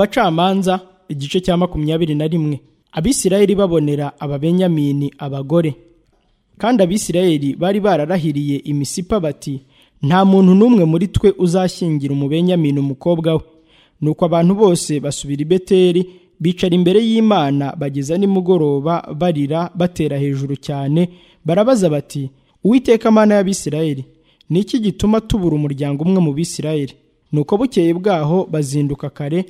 abacamanza igice cya makumyabiri na rimwe abisirayeli babonera ababenyamini abagore kandi abisirayeli bari bararahiriye imisipa bati nta muntu n'umwe muri twe uzashyingira umubenyamini umukobwa we nuko abantu bose basubira i beteri bicara imbere y'imana bageza nimugoroba barira batera hejuru cyane barabaza bati uwiteka amana y'abisirayeli ni iki gituma tubura umuryango umwe mu bisirayeli nuko bukeye bwaho bazinduka kare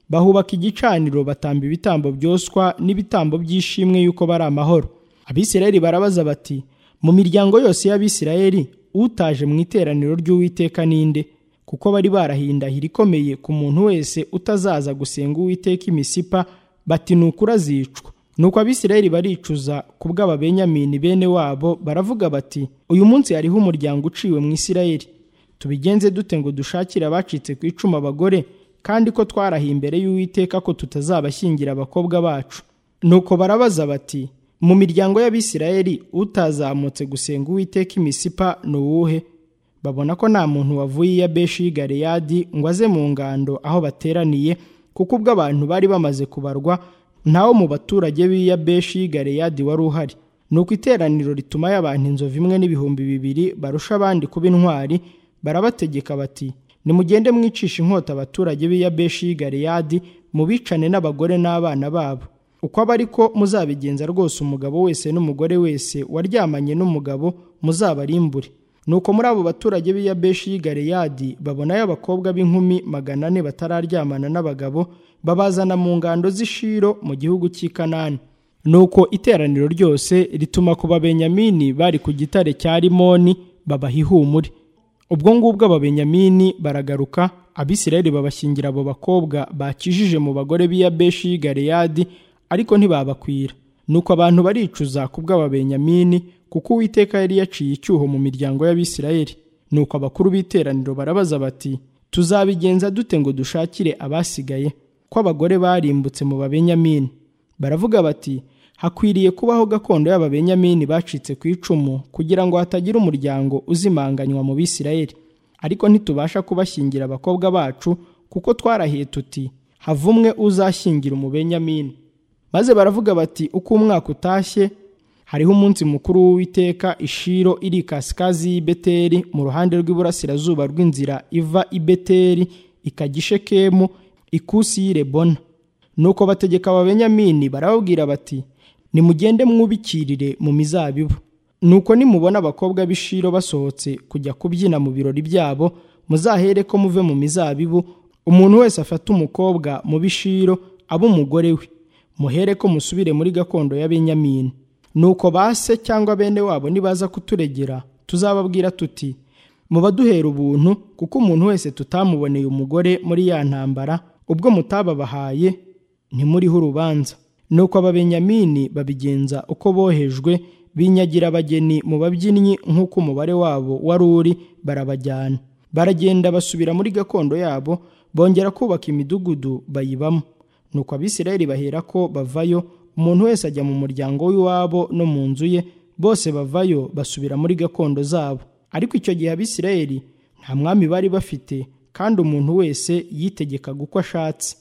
bahubaka igicaniro batamba ibitambo byoswa n'ibitambo by'ishimwe yuko bari amahoro abisirayeli barabaza bati mu miryango yose y'abisirayeli utaje mu iteraniro ry'uwiteka ninde kuko bari barahindahira ikomeye ku muntu wese utazaza gusenga uwiteka imisipa bati ni ukurazicwa nuko abisirayeli baricuza ku bw'ababenyamini bene wabo baravuga bati uyu munsi hariho umuryango uciwe mu isirayeli tubigenze dute ngo dushakire abacitse ku icumu abagore kandi ko twarahiye imbere y'uwiteka ko tutazabashyingira abakobwa bacu nuko barabaza bati mu miryango y'abisirayeli utazamutse gusenga uwiteka imisipa ni uwuhe babona ko nta muntu wavuye iya beshi y'i galeyadi ngo aze mu ngando aho bateraniye kuko ubwo abantu bari bamaze kubarwa ntawo mu baturage b'iya beshi y'i galeyadi wari uhari nuko iteraniro rituma y'abantu inzovu imwe n'ibihumbi bibiri barusha abandi kuba intwari barabategeka bati nimugende mwicisha inkota abaturage b'iya beshi y'i galeyadi mubicane n'abagore n'abana babo uko aba ariko muzabigenza rwose umugabo wese n'umugore wese waryamanye n'umugabo muzabarimbure nuko muri abo baturage b'iya beshi y'i galeyadi babonayo abakobwa b'inkumi magana ane batararyamana n'abagabo babazana mu ngando z'ishiro mu gihugu cy'i kanani nuko iteraniro ryose rituma ku babenyamini bari ku gitare cya rimoni babaha ihumure ubwo ngubwo ababenyamini baragaruka abisirayeli babashyingira abo bakobwa bakijije mu bagore b'iya beshi y'i galeyadi ariko ntibabakwira nuko abantu baricuza ku bw'ababenyamini kuko uwiteka yari yaciye icyuho mu miryango y'abisirayeli nuko abakuru b'iteraniro barabaza bati tuzabigenza dute ngo dushakire abasigaye ko abagore barimbutse mu babenyamini baravuga bati hakwiriye kubaho gakondo y'ababenyamini bacitse ku icumu kugira ngo hatagira umuryango uzimanganywa mu bisirayeli ariko ntitubasha kubashyingira abakobwa bacu kuko twarahiye tuti havumwe uzashyingira umubenyamini maze baravuga bati uko umwaka utashye hariho umunsi mukuru w'uwiteka ishiro iri kasikazi y'i beteri mu ruhande rw'iburasirazuba rw'inzira iva i beteri ikajya i shekemu ikusi y'i rebona nuko bategeka ababenyamini barababwira bati nimugende mwubikirire mu mizabibu nuko nimubona abakobwa b'ishiro basohotse kujya kubyina mu birori byabo muzahere ko muve mu mizabibu umuntu wese afate umukobwa mu b'ishiro abe umugore we muhere ko musubire muri gakondo ya benyamini nuko base cyangwa bene wabo nibaza kuturegera tuzababwira tuti mubaduhera ubuntu kuko umuntu wese tutamuboneye umugore muri ya ntambara ubwo mutababahaye ntimuriho urubanza nuko ababenyamini babigenza uko bohejwe binyagira abageni mu babyinnyi nk'uko umubare wabo wari uri barabajyana baragenda basubira muri gakondo yabo bongera kubaka imidugudu bayibamo nuko abisirayeli bahera ko bavayo umuntu wese ajya mu muryango w'iwabo no mu nzu ye bose bavayo basubira muri gakondo zabo ariko icyo gihe abisirayeli nta mwami bari bafite kandi umuntu wese yitegekaga uko ashatse